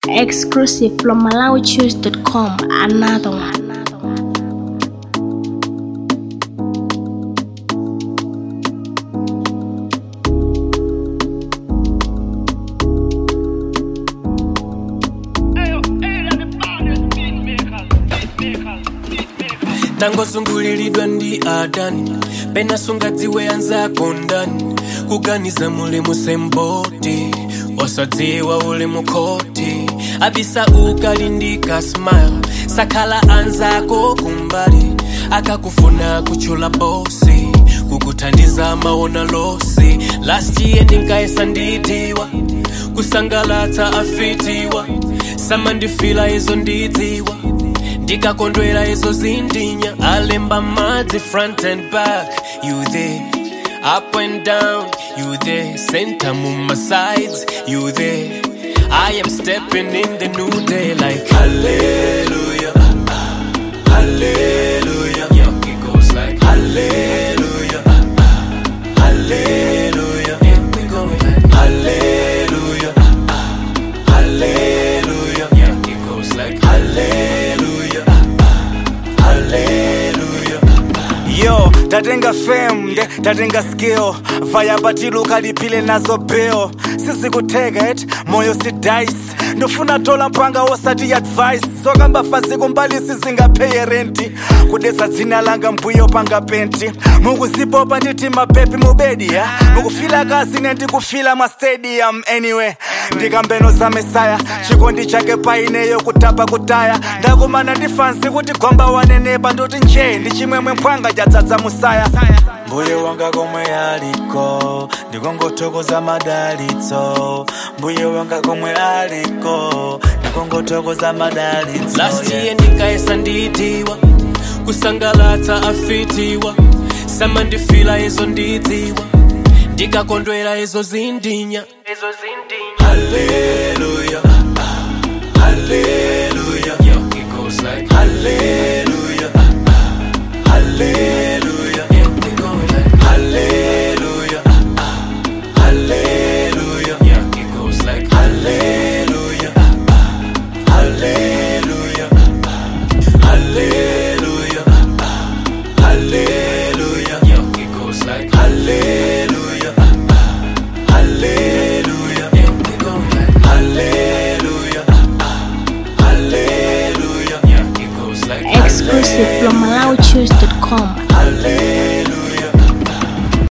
Exclusive from MalawiChoose.com. Another one. tangozungulilidwa ndi adani pena sungadziwe anzako ndani kuganiza muli musemboti wasadziwa uli mukhoti abisa ukalindika smile sakhala anzako kumbali akakufuna kuchula bosi kukuthandiza maona losi last year ndinkayesa ndidiwa kusangalatsa afitiwa samandifila izo ndidziwa ndikakondwera izo zindinya alemba madzi front and back you there up and down you there center muma sides you there i am stepping in the new day like hallelujah hallelujah yeah, it goes like hallelujah hallelujah yeah, we go like hallelujah hallelujah yeah, it goes like hallelujah hallelujah yo tatenga fame nde tatenga skill vaya batilu kalipile nazo bill sizikutheka et moyo si dice ndofuna tola mpanga wosati advice sokamba fasi kumbali sizingapheye renti kudesa dzina langa mbuyo panga penti mukuzipopa nditi mapepi mubedi ya mukufila kasi nendikufila mastadium anyway ndikambeno za mesaya chikondi chake paineyo kutapa kutaya ndakumana ndi fansi kuti gomba wanenepa ndoti nje ndi chimwemwe mphwanga chatsatsa musaya mbuye wanga komwe aliko ndikongothokoza madalitso mbuye wanga komwe aliko ndikongothokoza madalitso last year ndikayesa ndidiwa kusangalatsa afitiwa samandifila izo ndidziwa ndikakondwera izo zindinya izo zindinya Hallelujah.